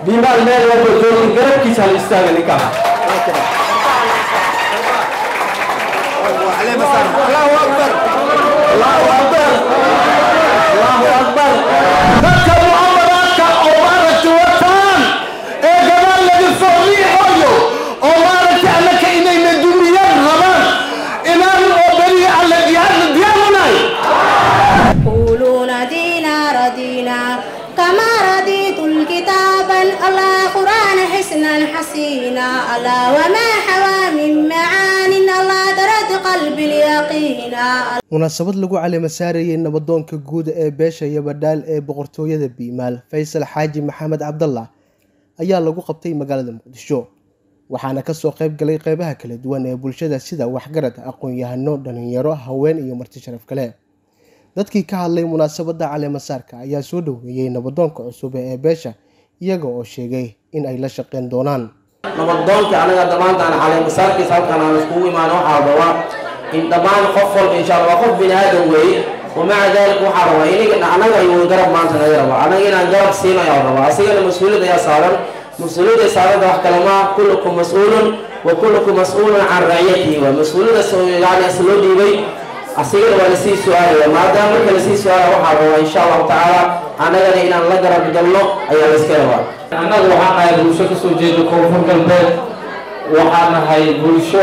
biimaal meel walba joogi garabkiisa hal istaaga ninkaa allahu akbar allahu akbar allahu akbar dadka mucamaraadka oo maaragta wataan ee gadaal laga soo riixayo oo maaragta annaka inayna dumiyaan rabaan inaan oo beriga alle diyaarna diyaarunahay يقولون دينا ردينا كما رضيت الكتاب الله قرآن حسنا حسينا الله وما حوى من معان الله درد قلبي اليقينا munaasabad lagu caleema saarayay nabadoonka guud ee beesha iyo badhaal ee boqortooyada biimaal faysal xaaji maxamed cabdallah ayaa lagu qabtay magaalada muqdisho waxaana kasoo qayb galay qeybaha kala duwan ee bulshada sida waxgarad aqoon-yahano dhalinyaro haween iyo marti sharaf kale dadkii ka hadlay munaasabadda caleemasaarka ayaa soo dhoweeyey nabadoonka cusub ee beesha iyaga oo sheegay in ay la shaqeyn doonaan nabadoonka anaga dhammaantaan caleemasaarkiisa halkan aan iskugu imaano waxaa rabaa in dhammaan qof walba insha allah qof bini aadam weeye wamaca daalika waxaa rabaa iniga anaga ayuu garab maanta naga rabaa anaga inaan garab siino ayaa rabaa asigana mas-uuliyad ayaa saaran mas-uuliyadda saarada wax kale maa kullukum mas-uulun wa kullukum mas-uulun can raciyatihi waa mas-uuliyadaas oo yani is loo dhiibay asigana waa lasii su-aalaya maadaama marka lasii su-aalaya waxaa rabaa insha allahu tacaala annagana inaan la garab galno ayaa la iska rabaa annagu waxaan nahay bulsho kasoo jeeda koonfur galbeed waxaan nahay bulsho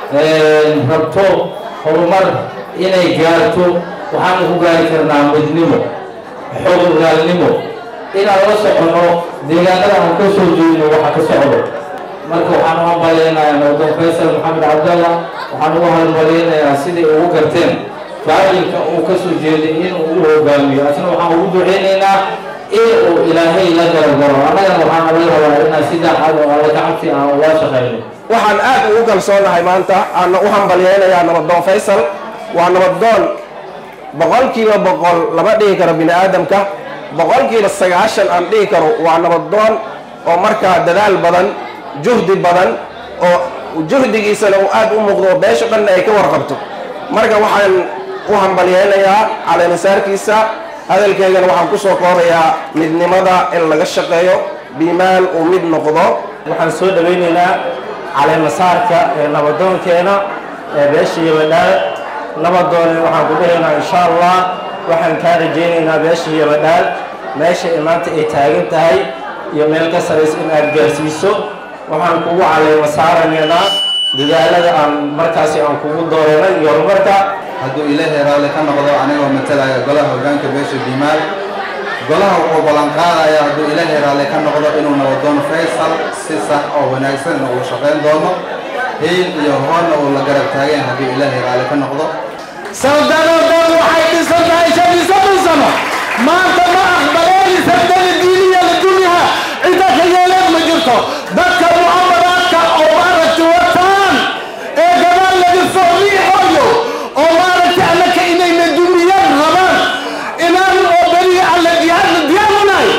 rabto horumar inay gaarto waxaanu ku gaari karnaa midnimo xoogogaalnimo inaan la soconno deegaanada aan ka soo jeedno waxa ka socdo marka waxaan u hambaleynayaa nabadoon faysal maxamed cabdallah waxaan ugu hambaleynayaa siday ugu garteen faacilka uu ka soo jeeday inuu u hogaamiyo asna waxaan ugu duceynaynaa in uu ilaahay la garagaro annagana waxaan laga rabaa inaan si daacad oo alla gacabti aan ula shaqayno waxaan aad ugu kalsoonahay maanta aana u hambalyeynayaa nabadoon faysal waa nabadoon boqolkiiba boqol lama dhihi karo bini aadamka boqolkiiba sagaashan aan dhihi karo waa nabadoon oo markaa dadaal badan juhdi badan oo juhdigiisana uu aad u muuqdo oo beesha dhanna ay ka warqabto marka waxaan u hambalyeynayaa caleemasaarkiisa hadalkeygana waxaan ku soo koobayaa midnimada in laga shaqeeyo biimaal uu mid noqdo waxaan soo dhawaynaynaa caleemasaarka ee nabadoonkeena ee beesha iyo badhaal nabadoone waxaan ku dhahaynaa insha allah waxaan kaa rajaynaynaa beesha iyo badhaal meesha ay maanta ay taagan tahay iyo meel ka saraysa in aad gaarsiiso waxaan kugu caleema saaranaynaa dadaalada aan markaasi aan kugu dooranay iyo horumarka hadduu ilaahay raalli ka noqdo anigoo matalaya golaha hoggaanka beesha biimaal golaha wuxuu ballanqaadaya hadduu ilaahay raalli ka noqdo inuu nabadoon faysal si sax oo wanaagsan in uu shaqayn doono hiil iyo hoonna uu la garab taageen hadduu ilaahay raalli ka noqdo sawdanadan waxay dhisan tahay shan iyo soddon sano maanta ma aqbaleen sabdana diiniya la dunyaha cidda ka yeeleed ma jirto dadka mucamaraadka oo maaragta wataan ee gadaal laga soo riixayo oo maaragta annaka inayna dumiyaan rabaan inaan oo beriga alle diyaarna diyaarunahay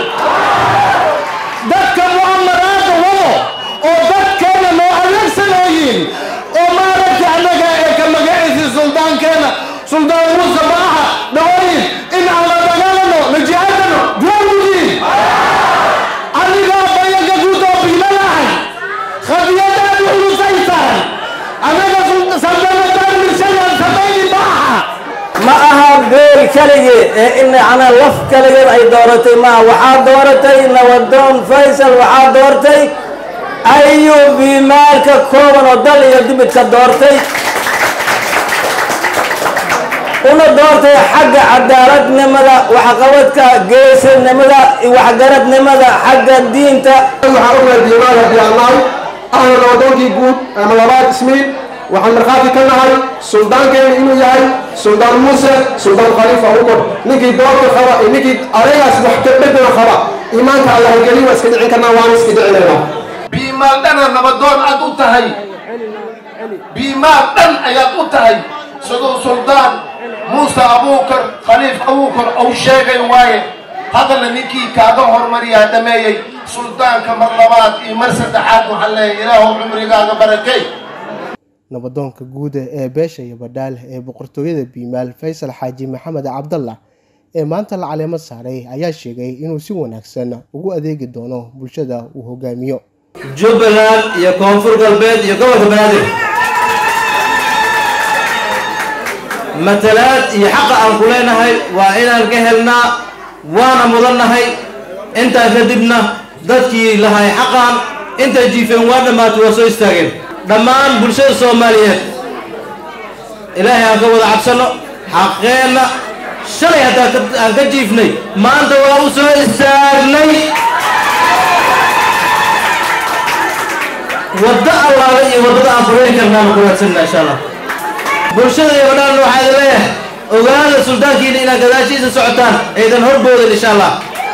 dadka mucamaraadda wado oo dadkeena noo adeegsanooyin oo maaragta annaga ee ka magaciisa suldaankeena suldaan muuse maaha dhawayin in aan la dagaalano la jihaadano diyaarmudiin anigaa bayanka guudoo biilanahay khadiyadaad ulusay tahay annaga saldanadan mirshadan samayni maaha ma aha beel keligii ee in ana laf keligeed ay dooratay maaha waxaa dooratay nabadoon faysal waxaa doortay ayuu biimaalka kooban oo dal iyo dibidka doortay una doortay xagga cadaaladnimada waxqabadka geesinimada waxgaradnimada xagga diinta waxaan u nahay biimaal haddii aan nahay ahna nabadoonkii guud ama labaad ismiil waxaan markhaati ka nahay suldaankeena inuu yahay suldaan muuse suldaan khaliifa umar ninkii doorka qaba iyo ninkii adeegaas wax ka bedela qaba iimaanka allah geli waa iska dhicin karnaa waana iska dhicinaynaa biimaal dhana nabadoon aad u tahay biimaal dhan ayaad u tahay siduu suldaan muuse abuukar khaliif abuukar uu sheegay waaye haddana ninkii kaaga hormariyaa dhameeyey suldaanka mar labaad iyo mar saddexaad waxaan leeyahay ilaahu cumrigaaga barakay nabadoonka guud ee beesha iyo badhaal ee boqortooyada biimaal faysal xaaji maxamed cabdallah ee maanta la caleemo saaray ayaa sheegay inuu si wanaagsan ugu adeegi doono bulshada uu hogaamiyo jubbaland iyo koonfur galbeed iyo gobolka banaadir matalaad iyo xaqa aan ku leenahay waa inaan ka helnaa waana mudannahay intaa kadibna dadkii lahay xaqaan intay jiifeen waa dhammaatay waa soo istaageen dhammaan bulshada soomaaliyeed ilaahay aan ka wada cabsanno xaqeenna shalay hataa aan ka jiifnay maanta waa u soo istaagnay waddo allaale iyo waddada aan furayn karnaanu ku raadsanna insha allah bulshada iyo dhan waxaa idin leeyahay ogaada suldaankiina inaad gadaashiisa socotaan aydan horboodin insha allah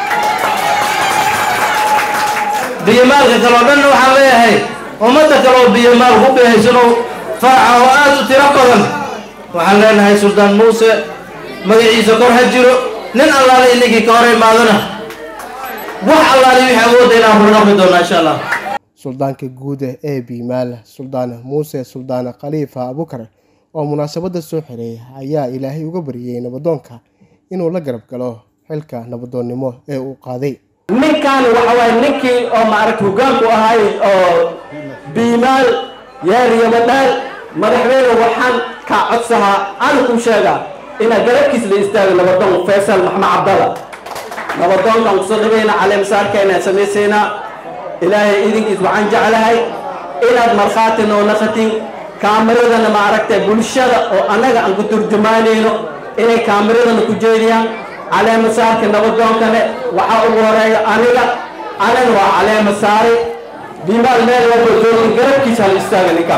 biyomaalka kale oo dhanna waxaan leeyahay ummadda kale oo biyomaal ku beehaysanoo faraca oo aad u tiro badan waxaan leenahay suldaan muuse magaciisa kor ha jiro nin allaale ininkii ka hor imaadana wax allaale wixii awoodda inaan hurnaqmi doonaa insha allah suldaanka guud ee biimaal suldaan muuse suldaan khaliifa abukar oo munaasabadda soo xiray ayaa ilaahay uga baryayey nabadoonka inuu la garab galo xilka nabadoonnimo ee uu qaaday ninkan waxa waaye ninkii oo maaragta hoggaanku ahay oo biimaal yaariyabadhaal madaxweyne waxaan kaa codsahaa aan kuu sheegaa inaa garabkiis la istaago nabadoon faysal maxmed cabdalla nabadoonkan kusoo dhigayna caleemasaarkeena samaysaynaa ilaahay idinkiis waxaan jeclahay inaad markhaati noo naqatin kaamiradana maaragtay bulshada oo annaga aan ku turjumaanayno inay kaamiradana ku jeediyaan caleema saarka nabadoonkane waxaa ugu horeeya aniga anana waa caleema saari bimaal meel walba joogin garabkiisa hala istaaga ninkaa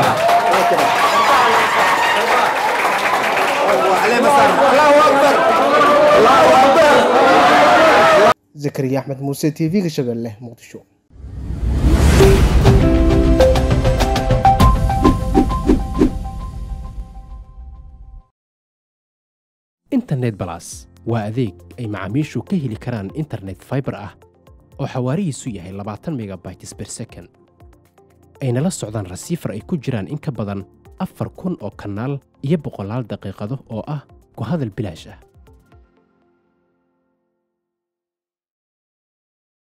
zakariya axmed muuse t v-ga shabeelle muqdisho internet balas waa adeeg ay macaamiishu ka heli karaan internet fiber ah oo xawaarihiisu yahay labaatan megabytes per second ayna la socdaan rasiifar ay ku jiraan in ka badan afar kun oo kanaal iyo boqolaal daqiiqado oo ah ku hadal bilaash ah